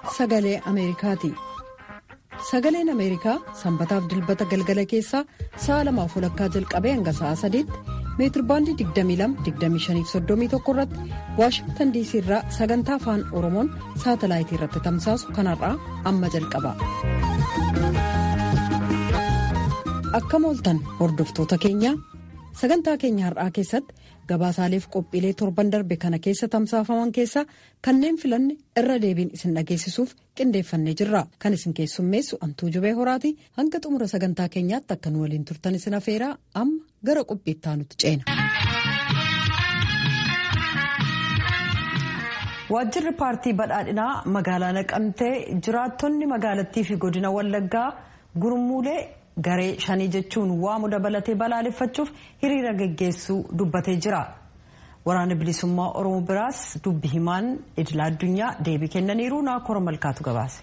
sagalee Ameerikaati. Sagaleen Ameerikaa sanbataaf dilbata galgala keessaa sa'a lamaaf walakkaa jalqabee hanga sa'a sadiitti meetirbaandii 22-25-31 irratti Waashingtan diisii irraa sagantaa afaan Oromoon saatalaayitii irratti tamsaasu kanarraa amma jalqaba. Akkam ooltan hordoftoota keenyaa sagantaa keenya har'aa keessatti gabaasaaleef qophiilee torban darbe kana keessa tamsaafaman keessaa kanneen filanne irra deebiin isin dhageessisuuf qindeeffannee jirra kan isin keessummeessu antuu jubee horaati hanga xumura sagantaa keenyaatti akka nu waliin turtan isin afeeraa amma gara qophiittaa nutti ceena. waajjirri paartii badhaadhinaa magaalaa naqamtee jiraattonni magaalattii fi godina wallaggaa gurmuulee. garee shanii jechuun waamu dabalatee balaaleffachuuf hiriira geggeessuu dubbatee jira waraana bilisummaa oromoo biraas dubbi himaan idila addunyaa deebii kennaniiru naakora malkaatu gabaase.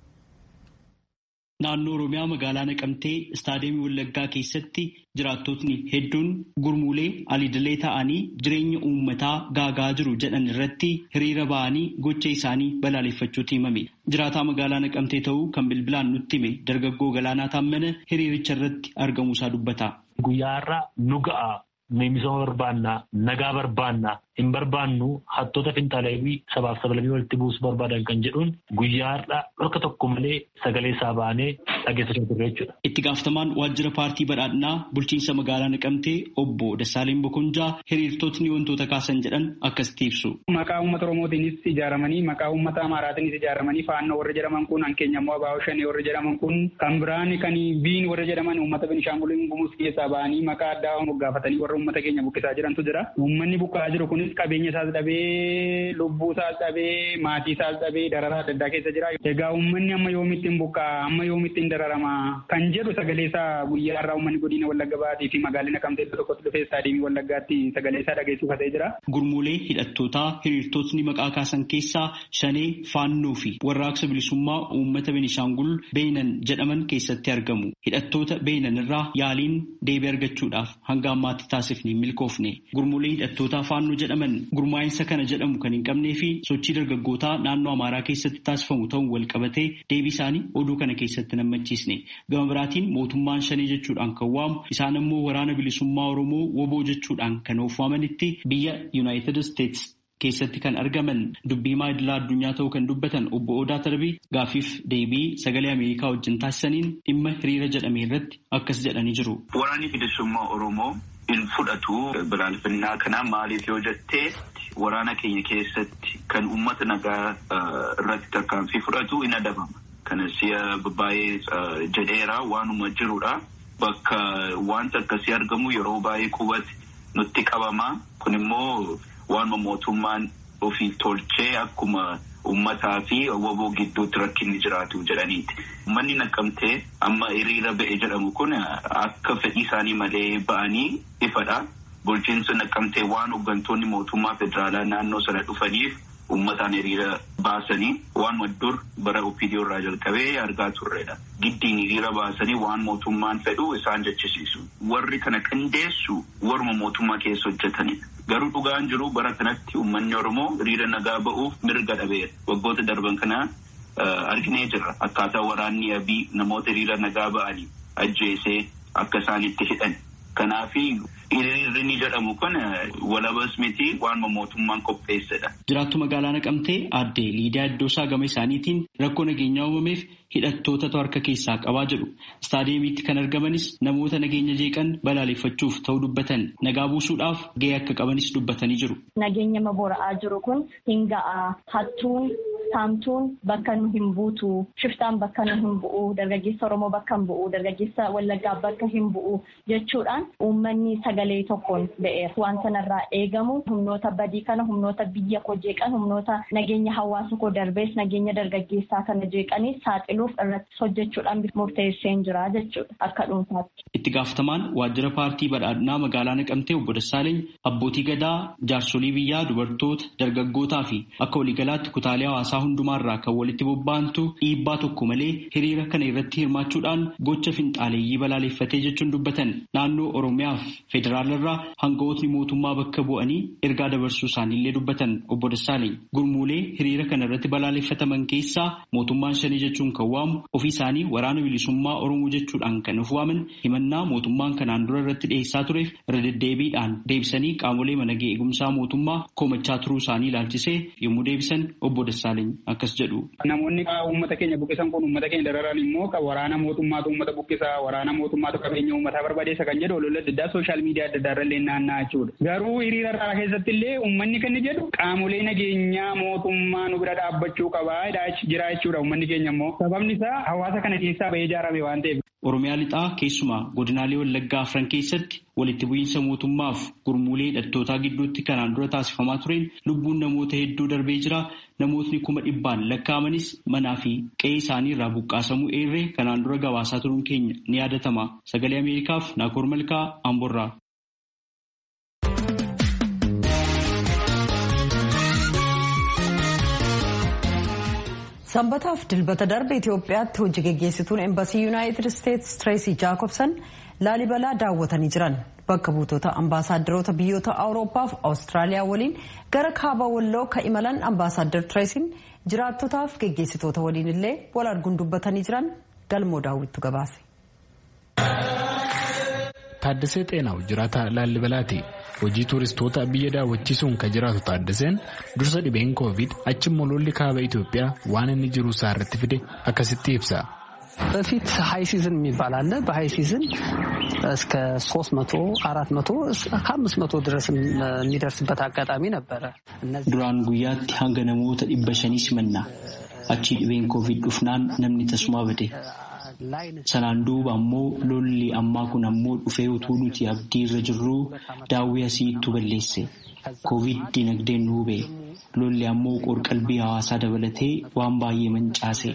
Naannoo Oromiyaa magaalaa Naqamtee istaadiyeemii Wallaggaa keessatti jiraattotni hedduun gurmuulee alidilee ta'anii jireenya uummataa gaagaa jiru jedhan irratti hiriira ba'anii gocha isaanii balaaleffachuutu himame. Jiraataa magaalaa Naqamtee ta'uu kan bilbilaan nutti hime dargaggoo Galaanaa Taammana hiriiricha irratti argamuusaa dubbata. Guyyaa har'aa nu ga'a. Misooma barbaannaa, nagaa barbaannaa, hin barbaannu hattoota finxaaleewwii sabaaf sablammii walitti buusuu barbaadan kan jedhuun guyyaa har'aa dhorka tokko malee sagalee isaa baanee dhageessachaa turre jechuudha. Itti gaafatamaan waajjira paartii badhaadhinaa bulchiinsa magaalaa Naqamtee obbo Dassaaleen Bokonjaa hiriirtotni wantoota kaasan jedhan akkasitti ibsu. Maqaa uummata Oromootiinis ijaaramanii maqaa uummata Amaaraatiinis ijaaramanii faannoo warra jedhaman kun hankeenya immoo Abaawoo Shanee warra jedhaman kun kan biraan kan biin warra jedhaman uummata Benishaangulii Gumuz keessaa ba'anii maqaa addaa moggaafatanii warra uummata keenya buqqisaa jirantu jira. Uummanni buqqa'aa jiru kunis qabeenya isaas dhabee, lubbuu isaas dhabee, maatii isaas dhabee dararaa adda addaa keessa jira. Egaa uummanni amma yoomitti hin buqqa'a, amma yoomitti hin dararama kan jedhu sagalee isaa guyyaa irraa uummanni godina Wallagga Baatii fi magaalaa Naqamtee tokkotti dhufee istaadiyeemii Wallaggaatti sagalee isaa dhageessifatee jira. Gurmuulee hidhattootaa hiriirtotni maqaa kaasan keessaa shanee faannoo fi warraaqsa bilisummaa uummata Benishaangul Beenan jedhaman keessatti argamu. Hidhattoota Beenan irraa yaaliin deebii argachuudhaaf hanga ammaatti taasifne milkoofne gurmuulee hidhattootaa faannoo jedhaman gurmaa'insa kana jedhamu kan hin qabnee fi sochii dargaggootaa naannoo amaaraa keessatti taasifamu ta'uun wal qabatee deebii isaanii oduu kana keessatti nammachiisne gama biraatiin mootummaan shanee jechuudhaan kan waamu isaan immoo waraana bilisummaa oromoo woboo jechuudhaan kan of waamanitti biyya yuunaayitid isteetsi keessatti kan argaman dubbii himaa idilaa addunyaa ta'uu kan dubbatan obbo Odaa Tarbii gaafiif deebii sagalee Ameerikaa wajjin taasisaniin dhimma hiriira jedhame irratti akkas jedhanii jiru. Waraanni bilisummaa Oromoo hin fudhatu balaaleffannaa kana maaliif yoo jettee waraana keenya keessatti kan uummata nagaa irratti tarkaanfii fudhatu hin adabama. Kana si'a baay'ee jedheera waanuma jirudha. Bakka wanta akkasii argamu yeroo baay'ee qubatti nutti qabama. Kun immoo waanuma mootummaan ofii tolchee akkuma uummataa fi woboo gidduutti rakkinni jiraatu jedhaniiti. Uummanni naqamtee amma hiriira ba'e jedhamu kun akka fedhii isaanii malee ba'anii ifadha. Bulchiinsa naqamtee waan hooggantoonni mootummaa federaalaa naannoo sana dhufaniif uummataan hiriira baasanii waanuma dur bara OPDO irraa jalqabee argaa turredha. Giddiin hiriira baasanii waan mootummaan fedhu isaan jechisiisu. Warri kana qindeessu warma mootummaa keessa hojjetanidha. Garuu dhugaan jiru bara kanatti uummanni Oromoo hiriira nagaa ba'uuf mirga dhabeera. Waggoota darban kana arginee jirra. Akkaataa waraanni abii namoota hiriira nagaa ba'anii ajjeesee akka isaan itti hidhan. Kanaafi hiriirri jedhamu kun walabas miti waanuma mootummaan qopheessedha. Jiraattu magaalaa Naqamtee aadde Liidiyaa Iddoosaa gama isaaniitiin rakkoo nageenyaa uumameef hidhattootatu harka keessaa qabaa jedhu. Istaadiyeemiitti kan argamanis namoota nageenya jeeqan balaaleffachuuf ta'uu dubbatan nagaa buusuudhaaf gahee akka qabanis dubbatanii jiru. Nageenya mabora'aa jiru kun hin ga'a. Hattuun saamtuun bakka nu hin buutu. Shiftaan bakka nu hin bu'u. Dargaggeessa Oromoo bakka hin bu'u. Dargaggeessa Wallaggaa bakka hin bu'u jechuudhaan uummanni sagalee tokkoon ba'eera. Waan sanarraa eegamu humnoota badii kana humnoota biyya koo jeeqan humnoota nageenya hawaasa koo darbees nageenya dargaggeessaa kana jeeqanii saaxiluuf irratti hojjechuudhaan murteesseen jira jechuudha akka dhuunfaatti. Itti gaafatamaan waajjira paartii badhaadhinaa magaalaa Naqamtee obbo Dassaaleny abbootii gadaa jaarsolii biyyaa dubartoota dargaggootaa fi akka waliigalaatti kutaalee hawaasaa hundumaarraa kan walitti bobba'antu dhiibbaa tokko malee hiriira kana irratti hirmaachuudhaan gocha finxaaleeyyii balaaleffatee jechuun dubbatan naannoo Oromiyaaf federaalarraa hangawootni mootummaa bakka bu'anii ergaa dabarsuu isaaniillee dubbatan obbo Dassaaleny gurmuulee hiriira kana irratti balaaleffataman keessaa mootummaan shanii jechuun kan waamu ofii isaanii waraana bilisummaa Oromoo jechuudhaan kan of waaman himannaa mootummaan kanaan dura irratti dhiyeessaa tureef irra deddeebiidhaan deebisanii qaamolee nageenyaa eegumsaa mootummaa komachaa turuu isaanii ilaalchisee yommuu deebisan obbo Dassaaleny akkas jedhu. Namoonni uummata keenya buqqisan kun uummata keenya dararan immoo waraana mootummaatu uummata buqqisa waraana mootummaatu qabeenya uummataa barbadeessa kan jedhu olola adda addaa sooshaal miidiyaa adda addaa irrallee naanna'aa jechuudha. Garuu hiriira irraa keessatti illee uummanni kan jedhu qaamolee nageenyaa mootummaa nu bira dhaabbachuu qabaa jira jechuudha uummanni keenya immoo sababni isaa hawaasa kana keessaa bahee ijaarame waan ta'eef. Oromiyaa lixaa keessumaa godinaalee Wallaggaa afran keessatti walitti bu'iinsa mootummaaf gurmuulee hidhattootaa gidduutti kanaan dura taasifamaa tureen lubbuun namoota hedduu darbee jira. Namootni kuma dhibbaan lakkaa'amanis manaa fi qe'ee isaanii irraa buqqaasamuu eerree kanaan dura gabaasaa turuun keenya ni yaadatama. Sagalee Ameerikaaf Naakoor Malkaa Amborraa. Sanbataaf dilbata darbe Itoophiyaatti hojii geggeessituun Embasii Yuunaayitid Isteetsi Tireesii Jaakobsan Laalibalaa daawwatanii jiran. Bakka buutota ambaasaadarota biyyoota Awurooppaa fi Awustiraaliyaa waliin gara kaaba walloo ka imalan ambaasaaddar Tireesiin jiraattotaaf geggeessitoota waliin illee wal arguun dubbatanii jiran galmoo daawwittu gabaase. Taaddasee Xeenaaw jiraataa Laalibalaati. Hojii tuuristoota biyya daawwachiisuun kan jiraatu Taaddaseen dursa dhibeen koovid achimmoo lolli kaaba Itoophiyaa waan inni jiru isaa irratti fide akkasitti ibsa. በፊት ሀይ ሲዝን የሚባል አለ። በሀይ ሲዝን እስከ ሶስት መቶ አራት መቶ ከአምስት መቶ ድረስ የሚደርስበት አጋጣሚ ነበረ። Duraan guyyaatti hanga namoota dhibba shanii simanna. Achii dhibeen koovid dhufnaan namni tasumaa bade. Sanaan duuba ammoo lolli ammaa kun ammoo dhufee utuu nuti abdii irra jirruu daawwii asiittu balleesse. Koovid dinagdeen nu hube. Lolli ammoo qorqalbii hawaasaa dabalatee waan baay'ee mancaase.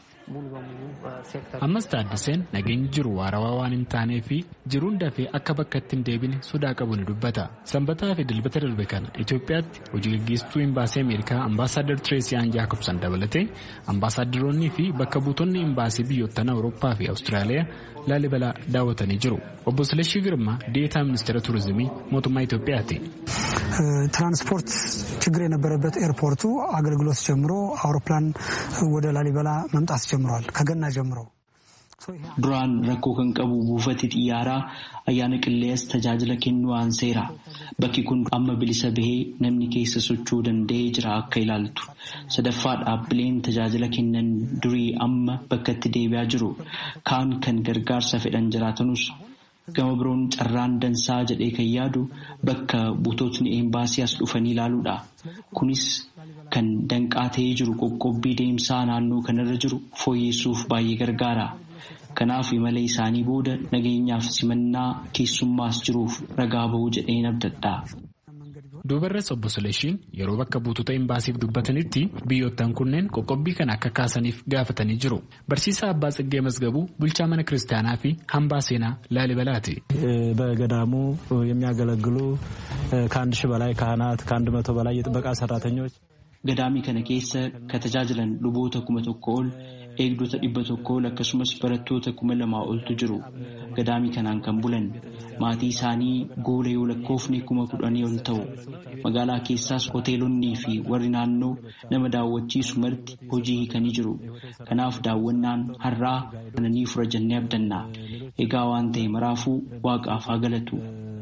Ammas Taaddaseen nageenyi jiru waarawaa waan hin taanee fi jiruun dafee akka bakka itti hin deebine sodaa qabu ni dubbata. Sanbataa fi dilbata darbe kana Itoophiyaatti hojii gaggeessituu imbaasii Ameerikaa ambaasaaddar Tireesii Aan Jaakobsan dabalatee ambaasaaddoroonnii fi bakka buutonni imbaasii biyyoottan Awurooppaa fi Awustiraaliyaa Laalibalaa daawwatanii jiru. Obbo Silashii Girmaa deetaa ministeera turizimii mootummaa Itoophiyaati. ትራንስፖርት ችግር የነበረበት ኤርፖርቱ አገልግሎት ጀምሮ አውሮፕላን ወደ ላሊበላ መምጣት ጀምሯል። ከገና ጀምሮ Duraan rakkoo kan qabu buufati xiyyaaraa ayyaana qilleensa tajaajila kennuu aanseera. Bakki kun amma bilisa bahee namni keessa socho'uu danda'ee jira akka ilaaltu. Sadaffaa dhaabbileen tajaajila kennan durii amma bakka itti deebi'aa jiru. Kaan kan gargaarsa fedhan jiraatanus gama biroon carraan dansaa jedhee kan yaadu bakka buutotni eembaasii as dhufanii ilaaluudha. Kunis kan danqaa ta'ee jiru qoqqobbii deemsaa naannoo kanarra jiru fooyyessuuf baay'ee gargaara. Kanaaf imala isaanii booda nageenyaaf simannaa keessummaas jiruuf ragaa bahuu jedheen abdadha. Duubarrees obbo Suleeshiin yeroo bakka buutota imbaasiif dubbatanitti biyyoottan kunneen qoqqobbii kana akka kaasaniif gaafatanii jiru. Barsiisaa Abbaa Tsiggee Mazgabuu bulchaa mana kiristaanaa fi hambaa seenaa Laalibalaati. በገዳሙ የሚያገለግሉ ከአንድ ሺህ በላይ ካህናት ከአንድ መቶ በላይ የጥበቃ ሰራተኞች Gadaamii kana keessa ka tajaajilan luboota kuma tokko ol eegdota dhibba tokko ol akkasumas barattoota kuma lamaa oltu jiru. Gadaamii kanaan kan bulan maatii isaanii goola yoo lakkoofne kuma kudhanii ol ta'u. Magaalaa keessaas hoteelonnii fi warri naannoo nama daawwachiisu marti hojii hiikanii jiru. Kanaaf daawwannaan har'aa kananii fura jennee abdanna. Egaa waan ta'e maraafuu waaqaaf haa galatu.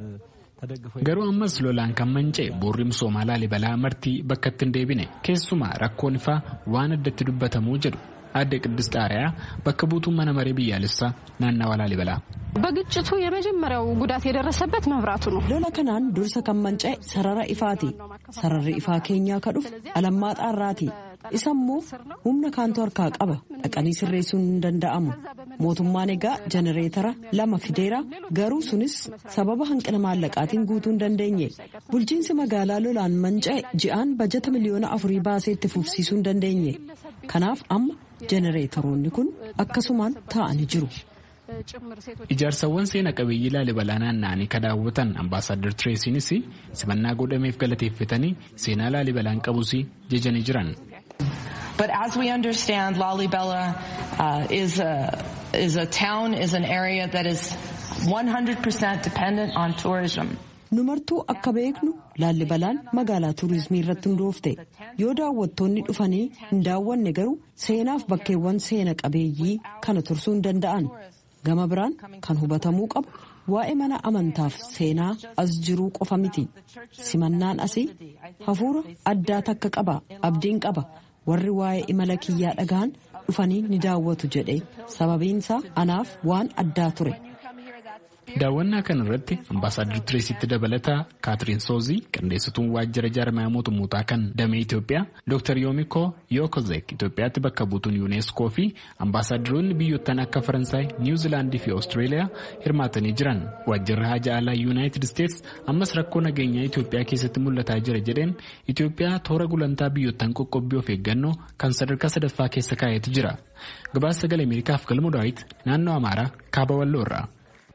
Garuu ammas lolaan kan manca'e boorri misoomaa Laalibalaa martii bakka itti hin deebine keessumaa rakkoon ifaa waan addatti dubbatamuu jedhu adda qiddus xaariyaa bakka buutuun mana maree biyyaalessaa naannawa Laalibalaa. በግጭቱ የመጀመሪያው ጉዳት የደረሰበት መብራቱ ነው። lola kanaan dursa kan manca'e sarara ifaati sararri ifaa keenyaa ka dhufe alammaa xaarraati isa immoo humna kaantu harkaa qaba dhaqanii sirreessuun hin danda'amu mootummaan egaa jenereetara lama fideera garuu sunis sababa hanqina maallaqaatiin guutuu hin dandeenye bulchiinsi magaalaa lolaan manca'e ji'aan bajata miliyoona afurii baasee itti fufsiisuu hin dandeenye kanaaf amma jenereetaroonni kun akkasumaan taa'anii jiru. Ijaarsawwan seena qabeeyyii Laalibalaa naanna'anii ka daawwatan ambaasaaddar Tireesiinis simannaa godhameef galateeffatanii seenaa Laalibalaan qabus jejanii jiran. But as we understand, Lalibela uh, is, a, is a town, is an area that is 100% dependent on tourism. numartuu akka beeknu laallibalaan magaalaa tuurizimii irratti hundoofte yoo daawwattoonni dhufanii hin daawwanne garuu seenaaf bakkeewwan seena qabeeyyii kana tursuu hin danda'an gama biraan kan hubatamuu qabu waa'ee mana amantaaf seenaa as jiruu qofa miti simannaan asii hafuura addaa takka qaba abdiin qaba warri waa'ee imala kiyyaa dhagahan dhufanii ni daawwatu jedhe sababiinsaa anaaf waan addaa ture. Daawwannaa kana irratti ambaasaadar Tireesitti dabalataa Kaatiriin Soozii qindeessituun waajjira jaarmaya mootummootaa kan damee Itoophiyaa Dr. Yoomiko Yookozek Itoophiyaatti bakka buutuun yuuneeskoo fi ambaasaadaronni biyyoottan akka Faransaay, Niwuzilaandii fi Oostreeliyaa hirmaatanii jiran. Waajjirri haja alaa Yuunaayitid Isteets ammas rakkoo nageenyaa Itoophiyaa keessatti mul'ataa jira jedheen Itoophiyaa toora gulantaa biyyoottan qoqqobbii of eeggannoo kan sadarkaa sadaffaa keessa kaa'eetu jira. Gabaasa sagalee Ameerikaaf galmu daawit naannoo Amaaraa kaaba Walloo irraa.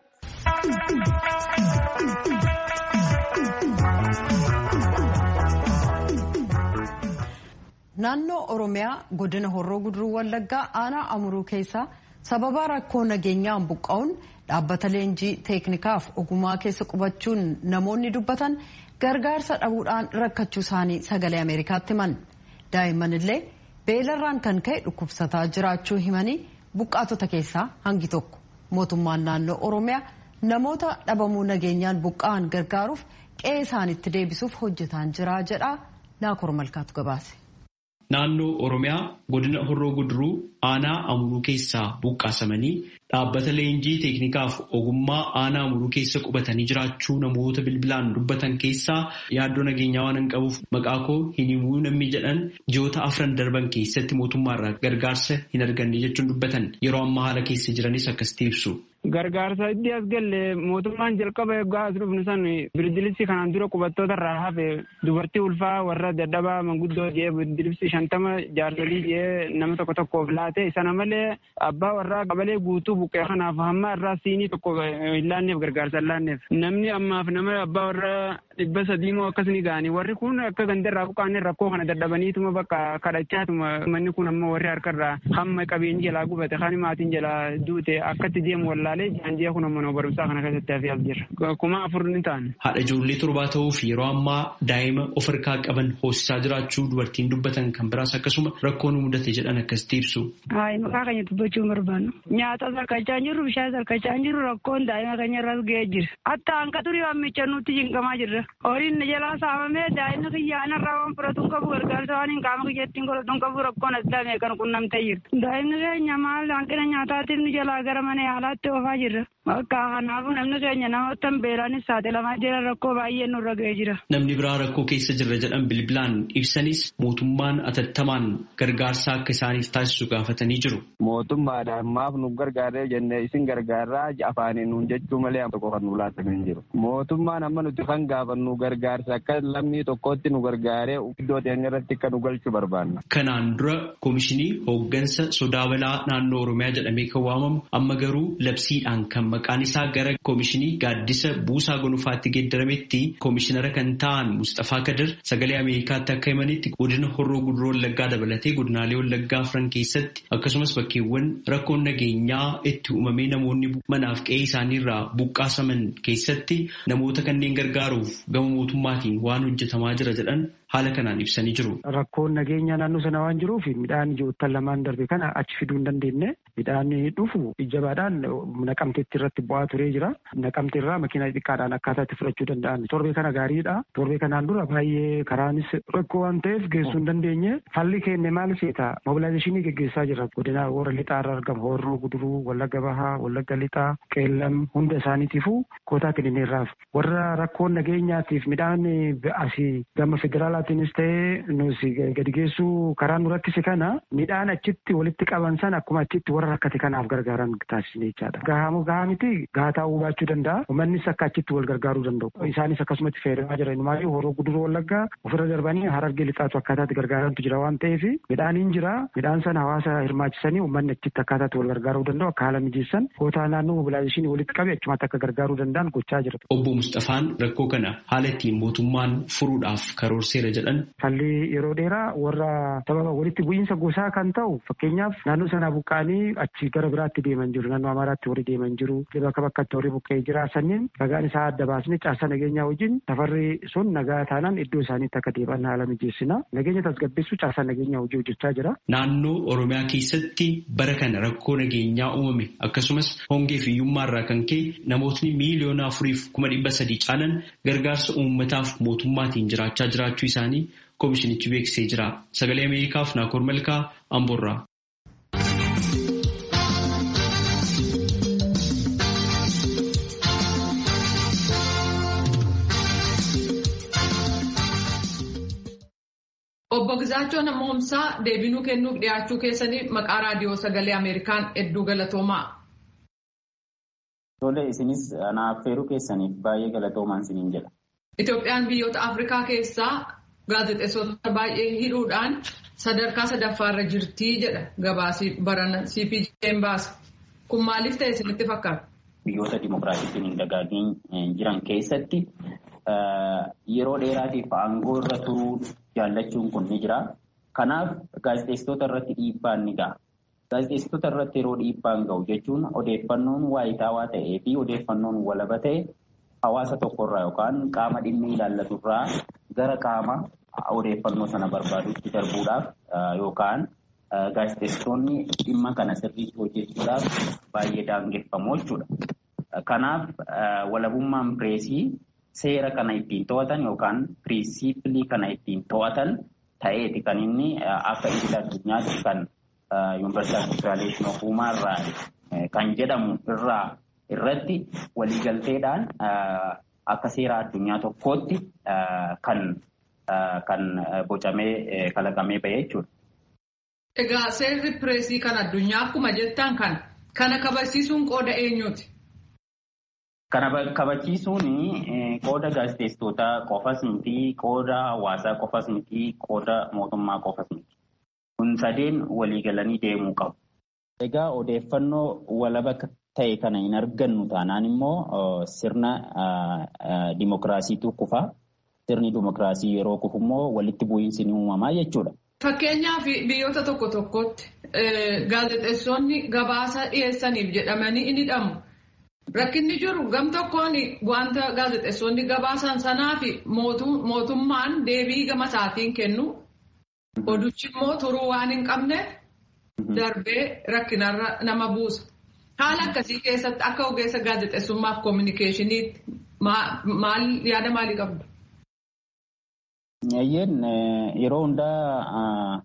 Naannoo Oromiyaa godina Horroo Guduruu Wallaggaa aanaa Amuruu keessaa sababa rakkoo nageenyaan buqqa'uun dhaabbata leenjii teeknikaaf ogummaa keessa qubachuun namoonni dubbatan gargaarsa dhabuudhaan rakkachuu isaanii sagalee Ameerikaatti himan. Daa'imman illee beelarraan kan ka'e dhukkubsataa jiraachuu himanii buqqaatota keessaa hangi tokko mootummaan naannoo Oromiyaa namoota dhabamuu nageenyaan buqqa'an gargaaruuf qe'ee isaanitti deebisuuf hojjetaan jira jedha Naakoor Malkaatu gabaase. Naannoo Oromiyaa godina Horroo Guduruu aanaa Amuruu keessaa buqqaasamanii dhaabbata leenjii teeknikaaf ogummaa aanaa Amuruu keessa qubatanii jiraachuu namoota bilbilaan dubbatan keessaa yaaddoo nageenyaa waan hin qabuuf maqaa koo hin himuu namni jedhan ji'oota afran darban keessatti mootummaarraa gargaarsa hin arganne jechuun dubbatan yeroo ammaa haala keessa jiranis akkasitti ibsu. Gargaarsa itti as galle mootummaan jalqaba eeggaa as dhufnu san birdilisi kanaan dura qubattoota irraa hafe dubartii ulfaa warra dadhabaa manguddoo jee birdilisi shantama jaarsolii jee nama tokko tokkoof laate sana malee abbaa warraa qabalee guutuu buqqee kanaaf hamma irraa siinii tokko hin laanneef gargaarsa hin laanneef namni ammaaf nama abbaa warraa dhibba sadii moo akkas ni ga'anii warri kun akka gandarraa buqqaanee rakkoo kana dadhabaniituma bakka kadhachaatuma manni kun amma warri harkarraa hamma qabeenyi jalaa gubate kan maatiin jalaa duute akkatti deemu wallaalee jaanjee kun ammoo barumsaa kana keessatti hafee as jira kuma afur ni ta'an. Haadha ijoollee torbaa ta'uu fi yeroo ammaa daa'ima of harkaa qaban hoosisaa jiraachuu dubartiin dubbatan kan biraas akkasuma rakkoo nu mudate jedhan akkasitti ibsu. Hayi maqaa keenya dubbachuu hin barbaannu. Nyaata sarkachaa jirru bishaan sarkachaa jirru rakkoon daa'ima keenya irras ga'ee jira. Hatta hanqa turii waammicha nutti jinqamaa jirra. Horiin jalaa saamamee daa'imni kiyyaana irraa waan fudhatu hin qabu gargaarsa waan hin qaama kiyyatti hin godhatu hin qabu rakkoon addaa meeqan qunnamtee jirti. Daa'imni keenya maal hanqina nyaataatiif ni jalaa gara mana yaalaatti oofaa jirra. Bakka kanaafuu namni keenya namoota beelaanis saaxilamaa jira rakkoo baay'ee nurra ga'ee jira. Namni biraa rakkoo keessa jirra jedhan bilbilaan ibsanis mootummaan atattamaan gargaarsa akka isaaniif taasisu gaafatanii jiru. Mootummaadhaan maaf nu gargaaree jennee isin gargaarraa afaaniin nuun jechuu malee tokko kan nu laatan hin jiru. Mootummaan amma nuti kan gaafannu gargaarsa akka lammii tokkotti nu gargaaree iddoo teenya irratti akka nu galchuu barbaanna. Kanaan dura koomishinii hooggansa sodaa balaa naannoo Oromiyaa jedhamee kan waamamu amma garuu labsiidhaan kan maqaan isaa gara koomishinii gaaddisa buusaa gonufaatti geeddarametti koomishinara kan ta'an Mustafaa Kadir sagalee Ameerikaatti akka himanitti godina horroo guduroo wallaggaa dabalatee godinaalee wallaggaa afran keessatti akkasumas bakkeewwan rakkoon nageenyaa itti uumamee namoonni manaaf qe'ee isaaniirraa buqqaasaman keessatti namoota kanneen gargaaruuf gama mootummaatiin waan hojjetamaa jira jedhan haala kanaan ibsanii jiru. Rakkoon nageenya naannoo sana waan jiruuf midhaan ji'oottan lamaan darbe kana achi fiduu hin dandeenye midhaan dhufu jabaadhaan naqamteetti irratti bu'aa turee jira. Naqamte irraa makiinaa xiqqaadhaan akkaataa itti fudhachuu danda'an. Torbee kana gaariidha. Torbee kanaan dura baay'ee karaanis rakkoo waan ta'eef geessuu hin dandeenye. Falli keenne maal seeta mobilaayizeeshinii geggeessaa jira. Godina warra lixaa irra argamu horroo guduruu wallagga bahaa wallagga lixaa qeellam hunda isaaniitiifuu kootaa kennineerraaf. Warra rakkoon nageenyaatiif midhaan asii gama federaalaatiinis ta'ee nuti gadi geessuu karaa nu rakkise kana midhaan achitti walitti qaban sana akkuma achitti warra rakkate kanaaf gargaaran taasisne jechaadha. Gahamu gahaa miti gahaa ta'uu baachuu danda'a. Uummannis akka achitti wal gargaaruu danda'u. Isaanis akkasumatti fayyadamaa jiran. Maayyuu horoo guduruu wallaggaa ofirra darbanii harargee lixaatu akkaataatti gargaarantu jira waan ta'eef midhaaniin jira. Midhaan sana hawaasa hirmaachisanii uummanni achitti akkaataatti wal gargaaruu danda'u akka haala mijeessan kootaa naannoo mobilaayizeeshinii walitti qabe achumatti akka gargaaruu danda'an gochaa jira. Obbo Mustafaan rakkoo kana haala ittiin mootummaan furuudhaaf karoorseera jira jedhan. Falli yeroo dheeraa warra sababa walitti bu'iinsa gosaa kan ta'u fakkeenyaaf naannoo sana buqqa'anii achi gara biraatti deeman jiru naannoo Amaaraatti warri deeman jiru bakka bakkatti warri buqqa'ee jira sanneen ragaan isaa adda baasnee caasaa nageenyaa wajjin safarri sun nagaa taanaan iddoo isaaniitti akka deebi'an haala mijeessina nageenya tasgabbeessuu caasaa nageenyaa hojii hojjechaa jira. Naannoo Oromiyaa keessatti bara kana rakkoo nageenyaa uumame akkasumas hongee fi hiyyummaarraa kan ka'e namootni miiliyoona afuriif kuma dhibba sadii caalan gargaarsa uummataaf mootummaatiin jiraachaa jiraachuu isaanii koomishinichi beeksisee jira. Sagalee Ameerikaaf Naakoor Malkaa Amboorraa. Obbo Gizaachoo Namoomsaa deebinuu kennuuf dhiyaachuu keessanii maqaa raadiyoo sagalee Ameerikaan hedduu galatoomaa. Tole isinis anaaf feeruu keessaniif baay'ee galatoomaan isiniin jedha. Itoophiyaan biyyoota Afrikaa keessaa gaazexeessota baay'ee hidhuudhaan sadarkaa sadaffaarra jirtii jedha gabaasii barana CPJ'n baase. Kun maaliif ta'e isinitti fakkaata? Biyyoota dimokiraasiitiin hin dagaagiin jiran keessatti yeroo dheeraatiif aangoo irra turuu jaallachuun kun ni jira. Kanaaf gaazexeessitoota irratti dhiibbaan ni ga'a. Gaazexeessitoota irratti yeroo dhiibbaan ga'u jechuun odeeffannoon waayitaawaa ta'ee fi odeeffannoon walaba ta'e hawaasa tokkorraa yookaan qaama dhimmi ilaallaturraa gara qaama odeeffannoo sana barbaadutti darbuudhaaf yookaan gaazexeessitoonni dhimma kana sirriitti hojjechuudhaaf baay'ee daangeffamu jechuudha. Kanaaf walabummaan pireesii seera kana ittiin to'atan yookaan piriinsiipilii kana ittiin to'atan ta'eeti kan inni akka idil addunyaatti kan yuunivarsiitii Federaaleeshin of Uumaarraa kan jedhamu irraa irratti waliigalteedhaan akka seera addunyaa tokkootti kan kan bocamee kalaqamee bahee jechuudha. Egaa seerri pireesii kan addunyaa akkuma jettan kan kana kabachiisuun qooda eenyuuti? Kana kabachiisuun qooda gaazexeessitootaa qofas miti, qooda hawaasaa qofas miti, qooda mootummaa qofas miti. Kun sadeen waliigalanii deemuu qabu. Egaa odeeffannoo walaba ta'e kana hin argannu taanaan immoo sirna dimokiraasiitu kufa. Sirni dimokiraasii yeroo kufu immoo walitti bu'iinsi ni uumamaa jechuudha. Fakkeenyaaf biyyoota tokko tokkotti gaazexeessonni gabaasa dhiyeessaniif jedhamanii ni hidhamu. Rakkinni jiru gam tokkoon wanta gaazexeessonni gabaasan sanaa fi mootummaan deebii gama isaatiin kennu. Oduchi immoo turuu waan hin qabne darbee rakkinarra nama buusa. Haala akkasii keessatti akka ogeessa gaazexeessummaaf koominikeeshiniitti maal yaada maalii qabdu? Ayyeen yeroo hundaa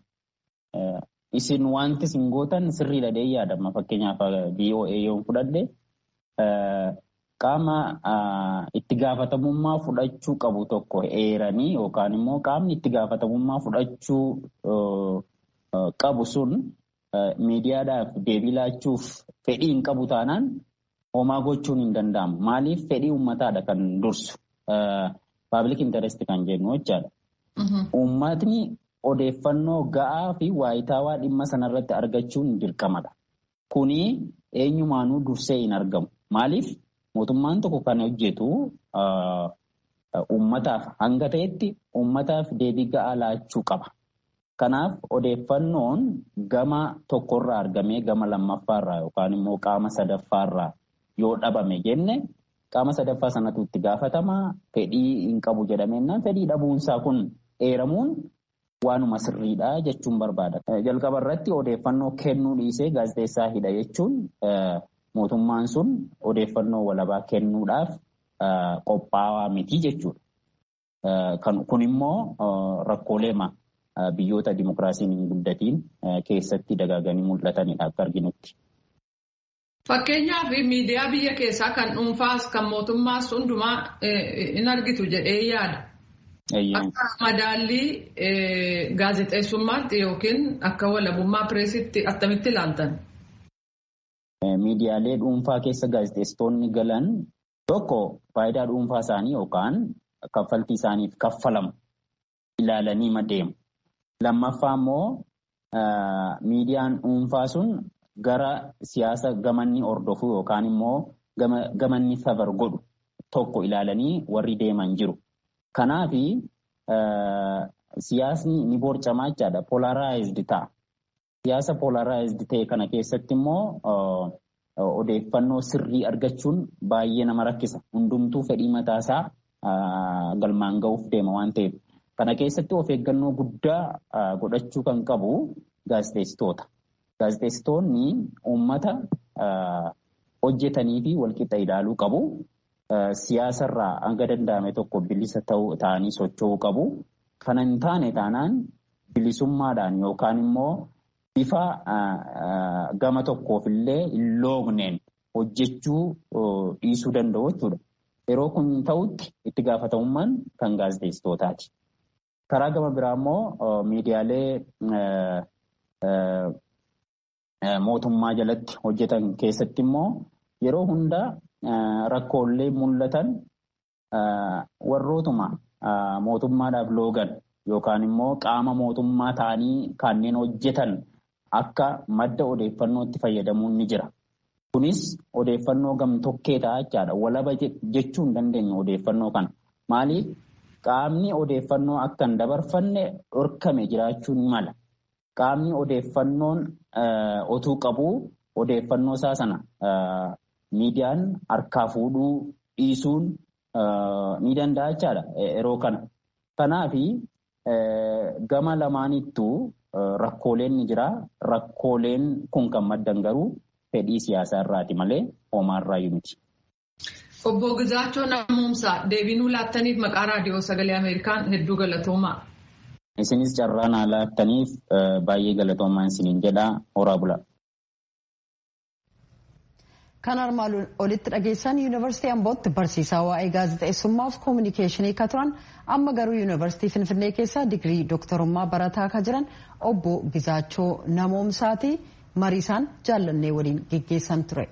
isin wanti isin gootan sirriidha dee yaadama. Fakkeenyaaf VOA yoo fudhadhe qaama itti gaafatamummaa fudhachuu qabu tokko eeranii yookaan immoo qaamni itti gaafatamummaa fudhachuu qabu sun miidiyaadhaaf deebii laachuuf fedhii hin qabu taanaan homaa gochuun hin danda'amu. Maaliif fedhii uummataadha kan dursu paabilik intaresti kan jennu jechaadha. Uummatni odeeffannoo ga'aa fi waayitaawaa dhimma sanarratti argachuun dirqamadha. Kuni eenyumaanuu dursee hin argamu. Maaliif mootummaan tokko kan hojjetu uummataaf hanga ta'etti uummataaf deebii ga'aa laachuu qaba. Kanaaf odeeffannoon gama tokkorraa argamee gama lammaffaarraa yookaan immoo qaama sadaffaarraa yoo dhabame jenne qaama sadaffaa sanatu itti gaafatama fedhii hin qabu jedhamennaan fedhii dhabuunsaa kun eeramuun waanuma sirriidha jechuun barbaada. Jalqaba irratti odeeffannoo kennuu dhiisee gaazexeessaa hidha jechuun mootummaan sun odeeffannoo walabaa kennuudhaaf qophaa'aa miti jechuudha. Kun immoo rakkoolee biyyoota dimokiraasiin hin guddatiin keessatti dagaaganii mul'atanidha akka arginutti. Fakkeenyaaf miidiyaa biyya keessaa kan dhuunfaas kan mootummaas hundumaa in argitu jedhee yaada. Akka madaallii gaazexeessummaatti yookiin akka walabummaa pireesitti attamitti ilaaltan? Miidiyaalee dhuunfaa keessa gaazexeessitoonni galan tokko faayidaa dhuunfaa isaanii yookaan kaffaltii isaaniif kaffalamu ilaalanii madeemu. Lammaffaa immoo miidiyaan dhuunfaa sun gara siyaasa gamanni hordofu yookaan immoo gamanni safar godhu tokko ilaalanii warri deeman jiru. Kanaafi siyaasni ni boorcamaa jechaadha. Polaraayizd ta'a. Siyaasa polaraayizd ta'e kana keessatti immoo odeeffannoo sirrii argachuun baay'ee nama rakkisa. Hundumtuu fedhii mataasaa galmaan ga'uuf deema waan ta'eef. Kana keessatti of eeggannoo guddaa godhachuu kan qabu gaazexeessitoota. Gaazexeessitoonni uummata hojjetanii fi walqixa ilaaluu qabu. Siyaasarraa hanga danda'ame tokko bilisa ta'anii socho'uu qabu. Kana hin taane taanaan bilisummaadhaan yookaan immoo bifa gama tokkoof illee hin loogneen hojjechuu dhiisuu danda'u jechuudha. Yeroo kun ta'utti itti gaafatamummaan kan gaazexeessitootaati. Karaa gama biraa immoo miidiyaalee mootummaa jalatti hojjetan keessatti immoo yeroo hundaa rakkoolee mul'atan warrootuma mootummaadhaaf loogan yookaan immoo qaama mootummaa ta'anii kanneen hojjetan akka madda odeeffannootti fayyadamuun ni jira. Kunis odeeffannoo gamtokkee ta'a jechaadha. Walaba jechuu hin dandeenyu odeeffannoo kana. Maaliif qaamni odeeffannoo akka hin dabarfanne dhorkame jiraachuu ni mala. Qaamni odeeffannoon otuu qabuu odeeffannoo isaa sana miidiyaan harkaa fuudhuu dhiisuun ni danda'a jechaadha yeroo kana. Kanaafi gama lamaanittuu rakkooleen ni jira. Rakkooleen kun kan maddan garuu fedhii siyaasaa irraati malee hoomaarraayyuu miti. Obbo Gizaachoo Namuumsaa deebiinuu laattaniif maqaa raadiyoo sagalee Ameerikaan hedduu galatoomaa. Isinis carraa naa laattaniif baay'ee galatoomaa isiniin jedhaa horaa bula. Kan armaan olitti dhageessan yuunivarsiitii Ambootti barsiisaa waa'ee gaazexeessummaa fi koominikeeshinii kan turan amma garuu yuunivarsiitii Finfinnee keessa digirii dooktarummaa barataa kan jiran obbo Gizaachoo Namoomsaati mariisaan jaallannee waliin geggeessan ture.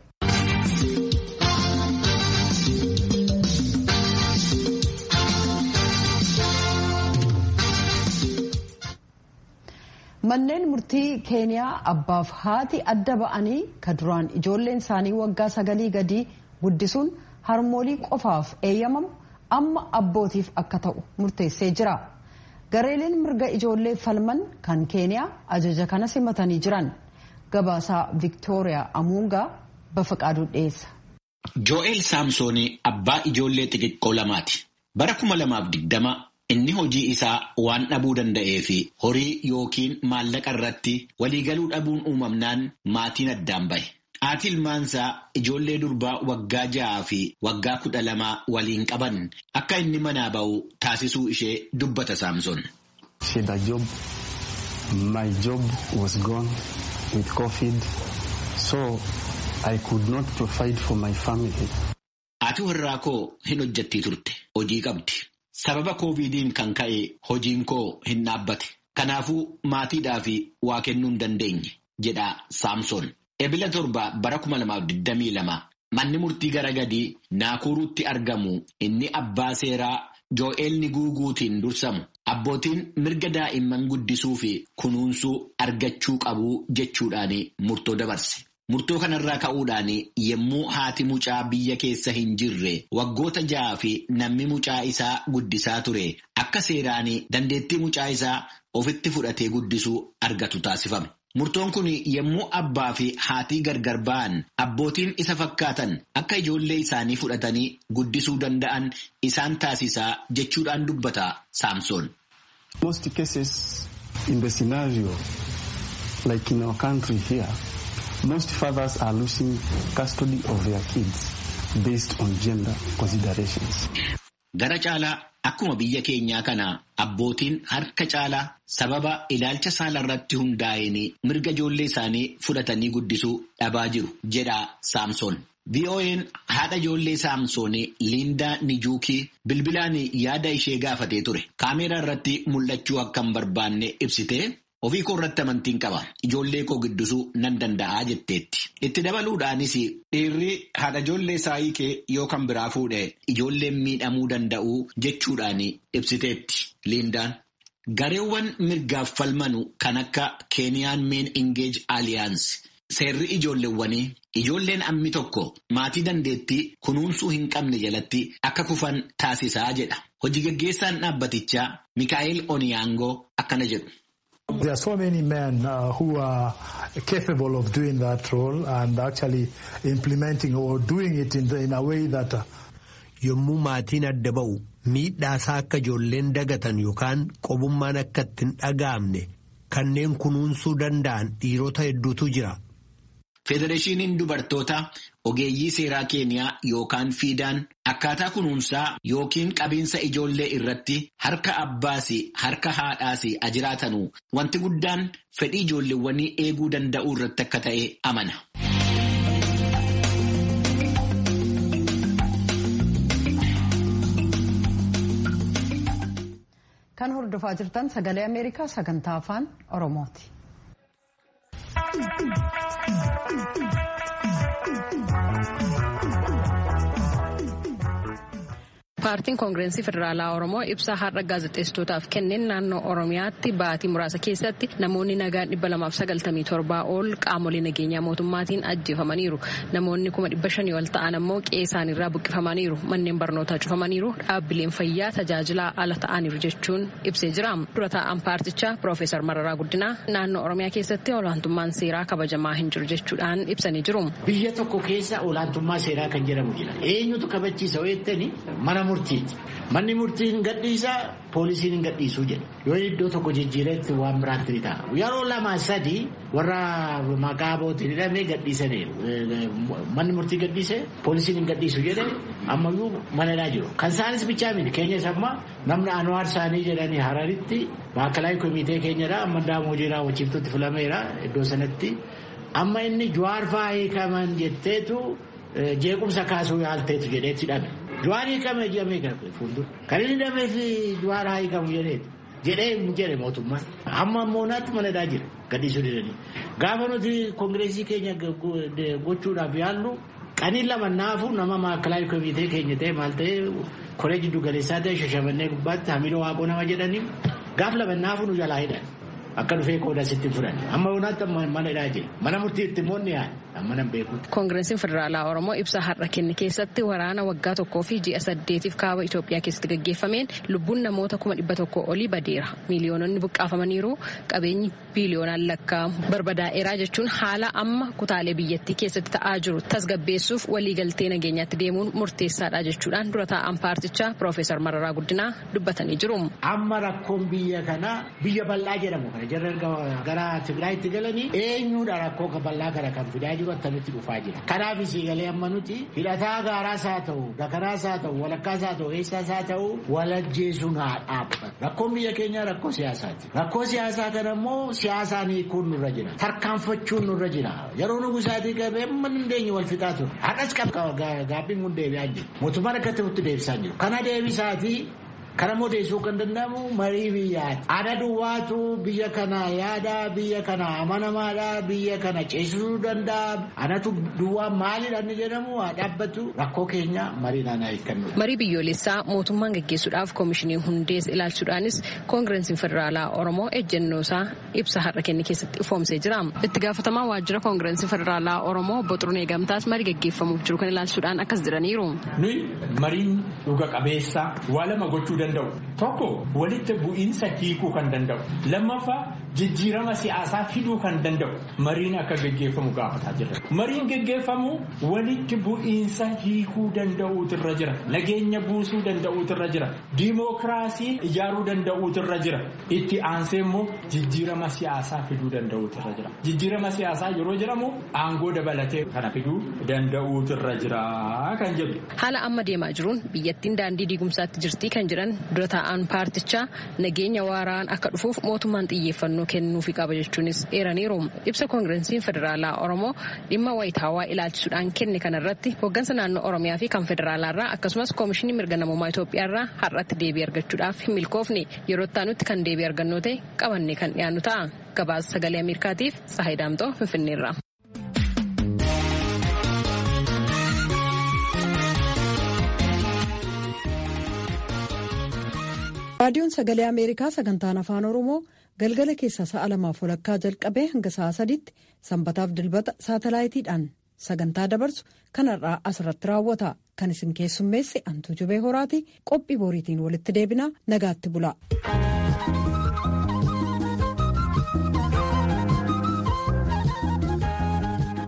Manneen murtii keeniyaa abbaaf haati adda ba'anii ka duraan ijoolleen isaanii waggaa sagalii gadii guddisuun harmoolii qofaaf eeyyamamu amma abbootiif akka ta'u murteessee jira. Gareeleen mirga ijoollee falman kan keeniyaa ajaja kana simatanii jiran gabaasaa Viktooriyaa Amuungaa bafaqaaduu dhiyeessa. Jo'eel Saamsoonii abbaa ijoollee xixiqqoo lamaati. Bara kuma lamaaf digdama inni hojii isaa waan dhabuu danda'ee fi horii yookiin maallaqa irratti waliigaluu dhabuun uumamnaan maatiin addaan bahe. Haati ilmaansaa ijoollee durbaa waggaa ja'aa fi waggaa kudha lamaa waliin qaban akka inni manaa ba'u taasisuu ishee dubbata Saamsoon. My job was gone with COVID, so I could not provide for my family. Haati warraa koo hin hojjettii turte. Hojii qabdi. Sababa kooviidiin kan ka'e hojiin koo hin dhaabbate. Kanaafuu maatiidhaaf waa kennuu hin dandeenye jedha Saamsoon. Ebila torba bara 2022 manni murtii gara gadii Naakuruutti argamu inni abbaa seeraa Joo'eel Niguuguutiin dursamu abbootiin mirga daa'imman guddisuu fi kunuunsuu argachuu qabu jechuudhaan murtoo dabarse. Murtoo kanarraa ka'uudhaan yommuu haati mucaa biyya keessa hin jirre waggoota ja'aa fi namni mucaa isaa guddisaa ture akka seeraan dandeettii mucaa isaa ofitti fudhatee guddisuu argatu taasifame. Murtoon kun yommuu abbaa fi haatii gargar ba'an abbootiin isa fakkaatan akka ijoollee isaanii fudhatanii guddisuu danda'an isaan taasisaa jechuudhaan dubbata Saamsoon. Most cases in the scenario like in our country here. Most fathers are losing custody of their kids based on gender considerations. Gara caalaa akkuma biyya keenyaa kana abbootiin harka caalaa sababa ilaalcha saala irratti hundaa'een mirga ijoollee isaanii fudhatanii guddisuu dhabaa jiru jedha Saamsoon. VOA'n haadha ijoollee Saamsoon Liindaa Nijuukii bilbilaan yaada ishee gaafatee ture. Kaameeraa irratti mul'achuu akka hin barbaanne ibsitee Ofii koo irratti amantiin qaba. Ijoollee koo guddisuu nan danda'aa jetteetti. Itti dabaluudhaanis dhiirri haadha ijoollee isaa hiikee yoo kan biraa fuudhe ijoolleen miidhamuu danda'u jechuudhaan ibsiteetti. Liindaan. Gareewwan mirgaaf falmanu kan akka Keeniyaan Meen Ingeej Aliyaans seerri ijoolleewwanii ijoolleen ammi tokko maatii dandeettii kunuunsuu hin qabne jalatti akka kufan taasisaa jedha. Hojii gaggeessaan dhaabbatichaa Mikaa'el Oniyaangoo akkana jedhu. There are so many men uh, who are capable of doing that role and actually implementing or doing it in, the, in a way that. Uh, Yommuu maatiin adda ba'u miidhaasaa akka ijoolleen dagatan yookaan qobummaan akka ittiin dhaga'amne kanneen kunuunsuu danda'an dhiirota hedduutu jira. Federeeshiniin dubartoota ogeeyyii seeraa keeniyaa yookaan fiidaan akkaataa kunuunsaa yookiin qabiinsa ijoollee irratti harka abbaas harka haadhaas ajiraatanu wanti guddaan fedhii ijoolleewwanii eeguu danda'uu irratti akka ta'e amana. Kan hordofaa jirtan sagalee Ameerikaa sagantaa afaan Oromooti. Paartiin Koongireensii Federaalaa Oromoo ibsa har'a gaazexeessitootaaf kenneen naannoo Oromiyaatti baatii muraasa keessatti namoonni nagaan dhibba lamaaf sagaltamii torbaa ol qaamolee nageenyaa mootummaatiin ajjeefamaniiru. Namoonni kuma dhibba shanii ol ta'an ammoo qe'ee isaaniirraa buqqifamaniiru. Manneen barnootaa cufamaniiru. Dhaabbileen fayyaa tajaajilaa ala ta'aniiru jechuun ibsee jira. Dura taa'an paartichaa Piroofeesar Mararaa Guddinaa naannoo Oromiyaa keessatti olaantummaan seeraa kabajamaa hin jiru jechuudhaan ibsanii jiru. Biyya tokko keessa olaantummaa seeraa kan jedhamu jira. Eenyutu kabachiisa weettani mana murtiiti. Manni murtii hin gadhiisaa poolisiin hin gadhiisuu jedha. Yoo iddoo tokko jijjiiretti waan biraatti ni ta'a. Yeroo lama sadi warra maqaa bootiin hidhamee gadhiisaniiru. Manni murtii gadhiise poolisiin hin gadhiisu jedhe ammayyuu manadhaa jiru. Kan isaanis bichaa miti keenyas amma namni Anwaar Saanii jedhanii Hararitti baakalaay komitee keenyadha amma daamoo jiraa wachiiftutti filameera iddoo sanatti. Amma inni Jawaar fa'aa hiikaman jetteetu jeequmsa kaasuu yaalteetu jedheetti hidhame. Jawaar hiikame jedhamee gara fuuldura. Kan inni hidhamee fi Jawaar haa hiikamu jedheetu. Jedhee hin jedhe mootummaan. Amma ammoo naatti manadhaa jira gadhiisuu didanii. Gaafa nuti koongireesii keenya gochuudhaaf yaallu qaniin lama naafu nama maakalaay komitee keenya ta'e maal ta'e koree jiddu galeessaa ta'e shashamannee gubbaatti hamidoo waaqoo nama jedhanii gaaf lama naafu nu jalaa hidhan. Akka dhufee qooda sitti furan. Amma yonaatti mana hidhaa jira. Mana murtiitti immoo ni yaada. Amma nan beekuuti. Koongireesiin Federaalaa Oromoo ibsa har'a kenne keessatti waraana waggaa tokkoo fi ji'a saddeetiif kaaba Itoophiyaa keessatti gaggeeffameen lubbuun namoota kuma dhibba tokko olii badeera. Miiliyoononni buqqaafamaniiru qabeenyi biiliyoonaan lakkaa'amu barbadaa'eeraa jechuun haala amma kutaalee biyyattii keessatti ta'aa jiru tasgabbeessuuf waliigaltee nageenyaatti deemuun murteessaadha jechuudhaan dura taa'an paartichaa Piroofeesar Mararaa Guddinaa dubbatanii jiru. Amma rakkoon biyya kanaa biyya bal'aa jedhamu kana jarri gara Tigraayitti galanii eenyuudha rakkoo bal'aa kana kan fidaa jiru akkamitti dhufaa jira. Kanaaf siigalee amma nuti hidhataa gaaraas haa ta'u dakaraas haa ta'u walakkaas haa ta'u eessaas haa ta'u walajjeesuun haa dhaabbatu. Rakkoon biyya keenyaa rakkoo siyaasaati. Rakkoo siyaasaa kana immoo siyaasaan hiikuun nurra jira. Tarkaanfachuun nurra jira. Yeroo nu gusaatii qabee amma dandeenye wal fixaa ture. Hadhas gaabbiin kun deebi'aa jiru. Mootummaan akka ta'utti deebisaa jiru. Kana deebisaatii Kana modeessuu kan danda'amu marii biyyaati. Ada duwwaatu biyya kana yaada, biyya kana amanamaadha, biyya kana ceesisuu danda'a. Anatu duwwaa maalidha inni jedhamu haa dhaabbatu rakkoo keenya mariidhaan haa hiikannu. Marii biyyoolessaa mootummaan gaggeessuudhaaf koomishinii hundees ilaalchuudhaanis koongireesiin federaalaa Oromoo ejjennoosaa ibsa har'a kenne keessatti ifoomsee jira. Itti gaafatamaa waajjira koongireesii federaalaa Oromoo obbo Xurunee Gamtaas marii gaggeeffamuuf jiru kan ilaalchuudhaan akkas jedhaniiru. Nuyi mariin dhuga qabeessaa waa lama gochuu danda'u. Tokko walitti bu'iinsa hiikuu kan danda'u. Lammaffaa jijjiirama siyaasaa fiduu kan danda'u. Mariin akka gaggeeffamu gaafataa jira. Mariin gaggeeffamu walitti bu'iinsa hiikuu danda'uutirra jira. Nageenya buusuu danda'uutirra jira. Diimookiraasii ijaaruu danda'uutirra jira. Itti aansee immoo jijjiirama siyaasaa fiduu danda'uutirra jira. Jijjiirama siyaasaa yeroo jedhamu aangoo dabalatee kana fiduu danda'uutirra jira kan jedhu. Haala amma deemaa jiruun biyyattiin daandii diigumsaatti jirtii kan jiran dura taa'an paartichaa nageenya waaraan akka dhufuuf mootummaan xiyyeeffannoo kennuufi qaba jechuunis eeraniiru. Ibsa koongireesiin federaalaa Oromoo dhimma wayitaawaa ilaalchisuudhaan kenne kanarratti hooggansa naannoo Oromiyaa fi kan federaalaarraa akkasumas koomishinii mirga namummaa Itoophiyaarraa har'atti deebii argachuudhaaf hin milkoofne yeroo itti kan deebii argannoo ta'e qabannee kan dhiyaannu ta'a. Gabaasa sagalee Ameerikaatiif Sahay Daamtoo Finfinneerra. raadiyoon sagalee ameerikaa sagantaan afaan oromoo galgala keessaa sa'a lamaaf walakkaa jalqabee hanga sa'a sadiitti sanbataaf dilbata saatalaayitiidhaan sagantaa dabarsu kanarraa asirratti raawwata kan isin keessummeesse antuu jubee horaati qophii boriitiin walitti deebinaa nagaatti bula.